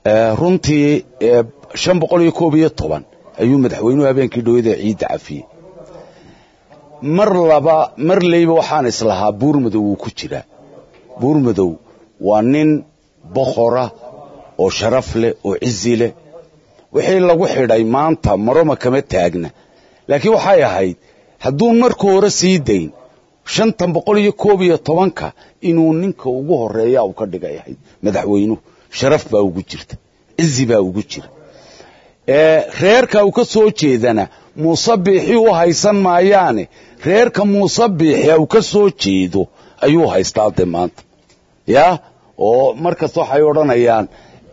runtii shan boqol iyo koob iyo toban ayuu madaxweynuhu habeenkii dhowada ciidda cafiyey mar laba mar leyba waxaan islahaa buurmadow wuu ku jiraa buurmadow waa nin boqora oo sharaf leh oo cizi leh wixii lagu xidhay maanta maroma kama taagna laakiin waxay ahayd hadduu marka hore sii dayn shantan boqol iyo koob iyo tobanka inuu ninka ugu horeeya uu ka dhigay ahayd madaxweynuhu sharaf baa ugu jirta cizi baa ugu jira reerka uu ka soo jeedana muuse biixi u haysan maayaane reerka muuse biixi uu ka soo jeedo ayuu haystaa de maanta ya oo markasta waxay odhanayaan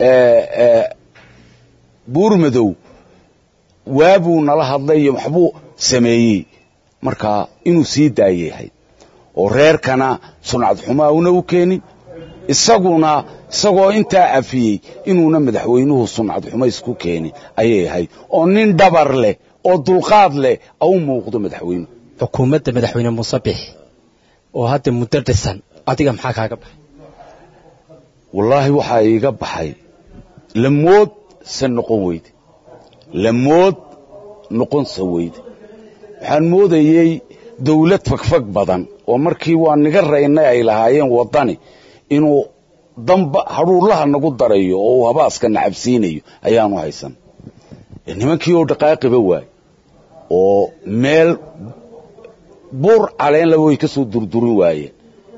buurmadow waabuu nala hadlay iyo waxbuu sameeyey markaa inuu sii daayay ahayd oo reerkana suncad xumaa una u keenin isaguna isagoo intaa cafiyey inuuna madaxweynuhu suncad xumo isku keenin ayay ahayd oo nin dhabar leh oo dulqaad leh au muuqdo madaxweynuhu xukuumadda madaxweyne muuse biix oo hadda muddo dhisan adiga maxaa kaaga baxay wallaahi waxaa iiga baxay lamood se noqon weyde lamood noqonsa weyde waxaan moodayey dawlad fagfag badan oo markii waa niga raynay ay lahaayeen waddani inuu damba hadhuullaha nagu darayo oo uu habaaska nacabsiinayo ayaanu haysan nimankii oo dhaqaaqiba waay oo meel buur caleenla way ka soo durdurin waayeen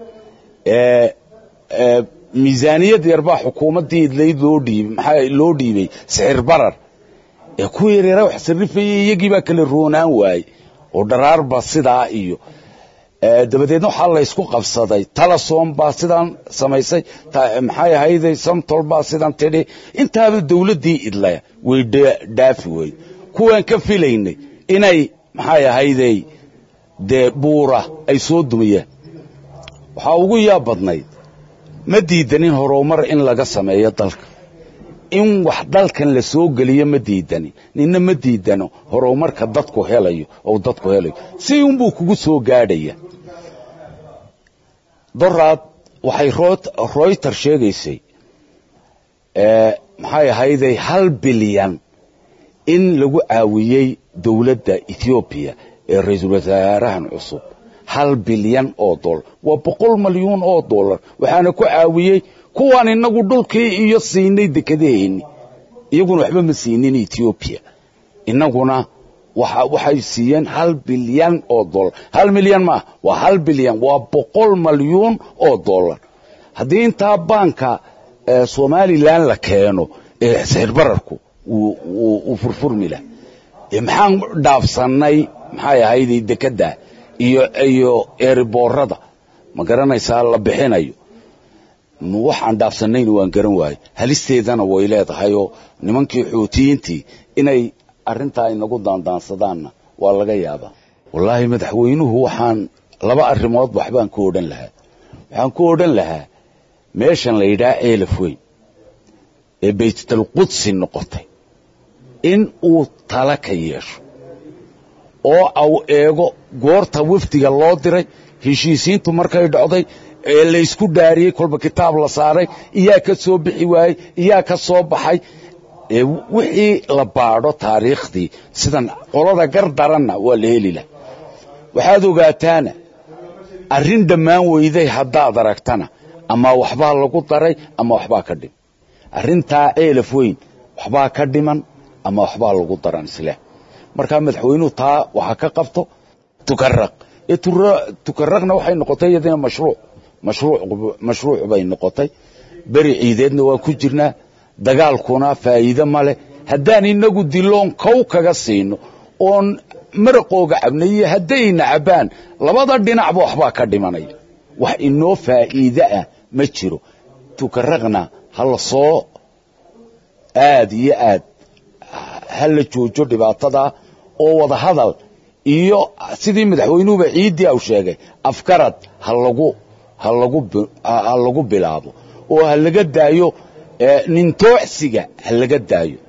miisaaniyad yarbaa xukuumaddii idlayd loo dhiibay maxaa loo dhiibay sixir barar ee kuwa yareeraa wax sarrifayay iyagii baa kala roonaan waaye oo dharaarba sidaa iyo dabadeedna waxaa laysku qabsaday talasom baa sidaan samaysay maxay ahayday samtol baa sidan tidhi intaaba dawladdii idlaya way dhaafi weyde kuwaan ka filaynay inay maxay ahayday dee buura ay soo dumiyaan waxaa ugu yaab badnayd ma diidanin horumar in laga sameeyo dalka in wax dalkan la soo geliyo ma diidanin ninna ma diidano horumarka dadku helayo oo dadku helayo si unbuu kugu soo gaadhaya doraad waxay royter sheegaysay maxay ahayday hal bilyan in lagu caawiyey dowladda ethoobiya ee ra-iisul wasaarahan cusub hal bilyan oo dollar waa boqol malyuun oo dollar waxaana ku caawiyey kuwaan inagu dhulkii iyo siinay dekedaheenni iyaguna waxba ma siinin etoobiya inaguna waxay siiyeen hal bilyan oo dollar hal milyan maaha waa hal bilyan waa boqol malyuun oo dollar haddii intaa baanka somalilan la keeno ee sixir bararku uu furfurmi lah maxaan dhaafsannay maxay ahayday dekedda iyo iyo eeriboorada ma garanaysaa la bixinayo waxaan dhaafsannayna waan garan waaye halisteedana way leedahay oo nimankii xuutiyiintii inay arrintaa inagu daandaansadaanna waa laga yaabaa wallaahi madaxweynuhu waxaan laba arrimood waxbaan ku odhan lahaa waxaan ku odhan lahaa meeshan la yidhaha ceelaf weyn ee baytalqudsi noqotay in uu tala ka yeesho oo au eego goorta wafdiga loo diray heshiisiintu markay dhocday ee laysku dhaariyey kolba kitaab la saaray iyaa ka soo bixi waayey iyaa ka soo baxay wixii la baadho taariikhdii sidan qolada gar daranna waa la heli lah waxaad ogaataana arrin dhammaan weyday haddaad aragtana ama waxbaa lagu daray ama waxbaa ka dhiman arrintaa ceelaf weyn waxbaa ka dhiman ama waxbaa lagu daran isleh markaa madaxweynuhu taa waxa ka qabto tukaraq ee tukaraqna waxay noqotay iyadina mashruuc mashruuc bay noqotay beri ciideedna waa ku jirnaa dagaalkuna faa'iide ma leh haddaan inagu diloon kow kaga siino oon maraqooga cabnay iyo haddayna cabbaan labada dhinacba waxbaa ka dhimanaya wax inoo faa'iide ah ma jiro tukaraqna ha la soo aad iyo aad ha la joojo dhibaatadaa oo wada hadal iyo sidii madaxweynuhuba ciiddii au sheegay afgarad ha lagu ha lagu bilaabo oo ha laga daayo nintoocsiga ha laga daayo